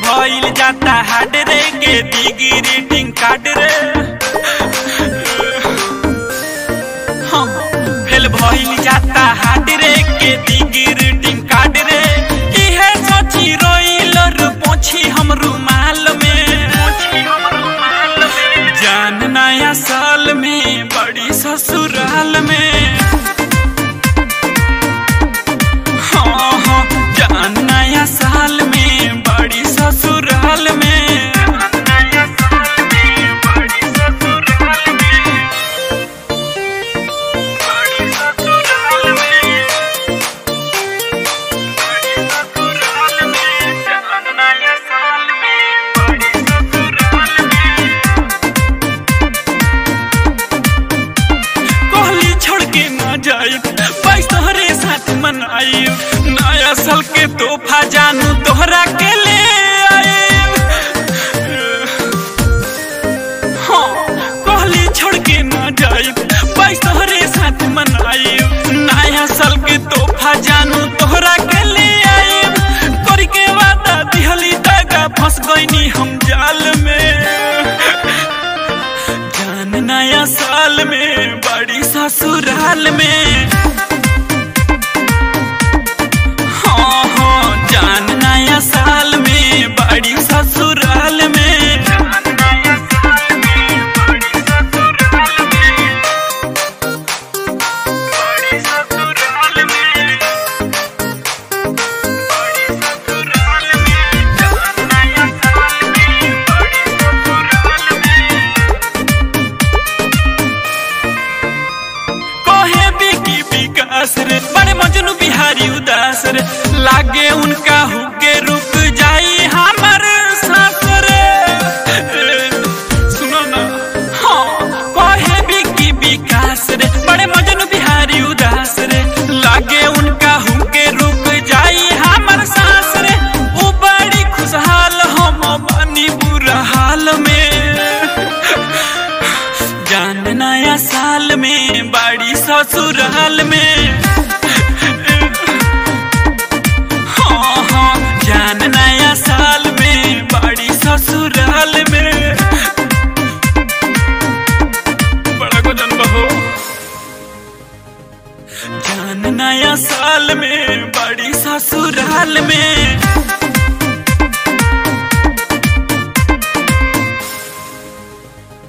भइल जाता हार्ड रे के दिगी रीडिंग कार्ड रे हाँ, फेल भइल जाता हार्ड रे के दिगी रीडिंग कार्ड रे इहे सोची रोइल रे पोछी हम रुमाल में जान नया साल में बड़ी ससुराल में हाँ हाँ जान नया साल में बड़ी ससुराल में कोहली छोड़ के ना जाए बाईस तोहरे साथ मनाई नया साल के तोहफा जानू तोहरा के ले आए हाँ कोहली छोड़ के ना जाए बाईस तोहरे साथ मनाई नया साल के तोहफा जानू तोहरा के ले आए कर के वादा दिहली दागा फंस गईनी हम जाल में जान नया साल में बड़ी ससुराल में हाँ हाँ जान नया साल में बड़ी ससुराल में कहे बिकी विकास रे बड़े मजनू बिहारी उदास रे लागे उनका हुके रूप